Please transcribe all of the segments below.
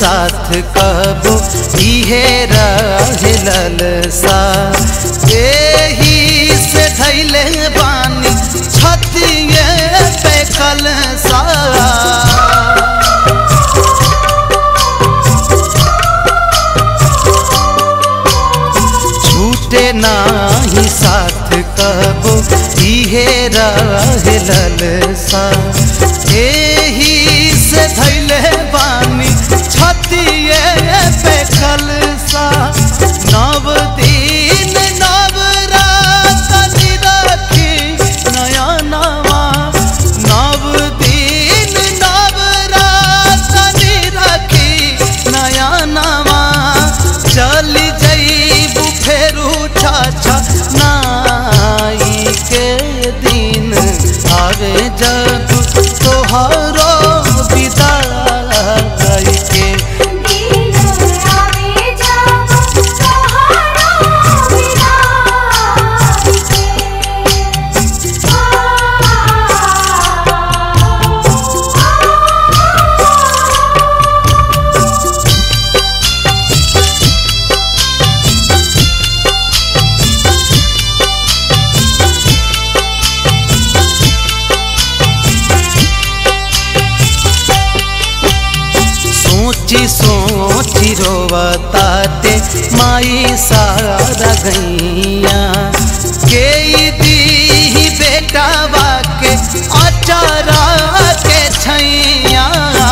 साथ कबो इहे रहल सा एही से धैले बानी छतिए पे कल सा छूटे नाही साथ कबो इहे रहल सा एही से धैले बानी छतिए पे कलसा नव दिन नव रात निरखी नया नवा नव दिन नव रात निरखी नया नवा चल जईबू फेरू छाछा नाई के दिन आवे जब तोहरो विदाई के दिन आवे जब तोहरो विदाई के सोची सोची रोवताते माई सारा गैया के दी बेटावा के अचारा के छैया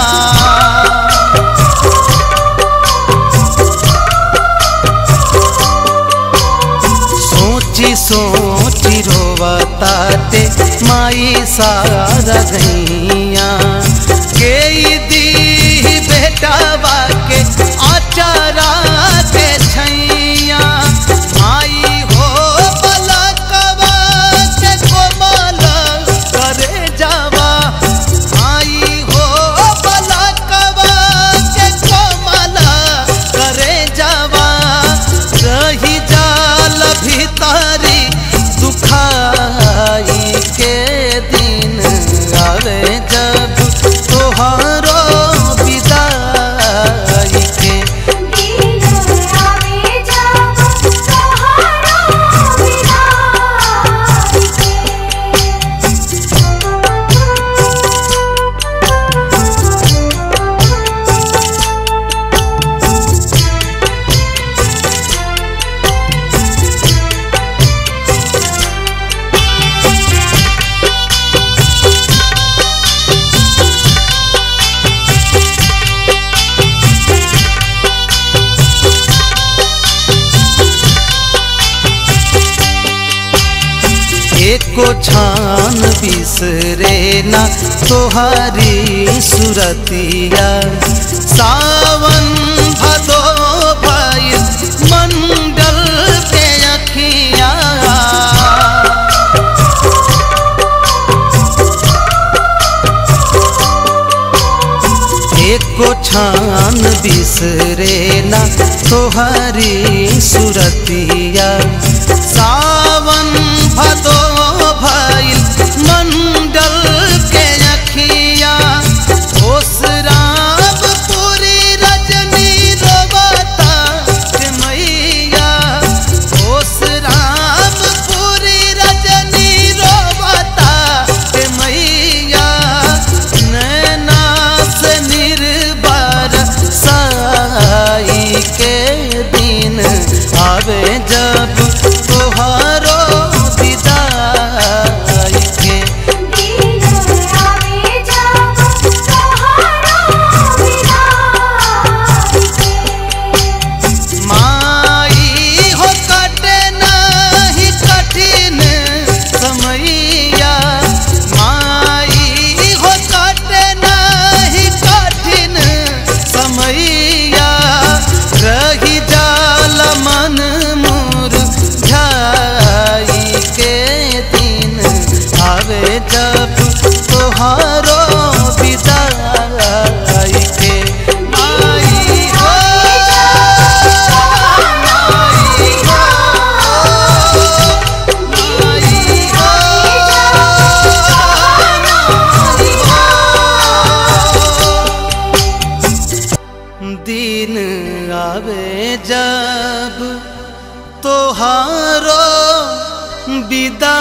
सोची सोची रोवताते माई सारा गैया के दी बेटावा के अचारा के छैया माई हो बलकवा के कोमल करे जावा माई हो बलकवा के कोमल करे जावा रही जाल भीतरी दुखाई के दिन आवे जब तोहरो विदाई के दिन आवे जब तोहरो विदाई एको छान बिसरे ना तोहारी सुरतिया सावन भदो भई मंडल के अखिया एको छान बिसरे ना तोहरी सुरतिया सावन भदो भइल मंडल के अखिया ओस राम पूरी रजनी रोबता के मैया ओस राम पूरी रजनी रोबता के मैया नैना से निर्भर साई के दिन आवे जब आवे जब तोहारो विदा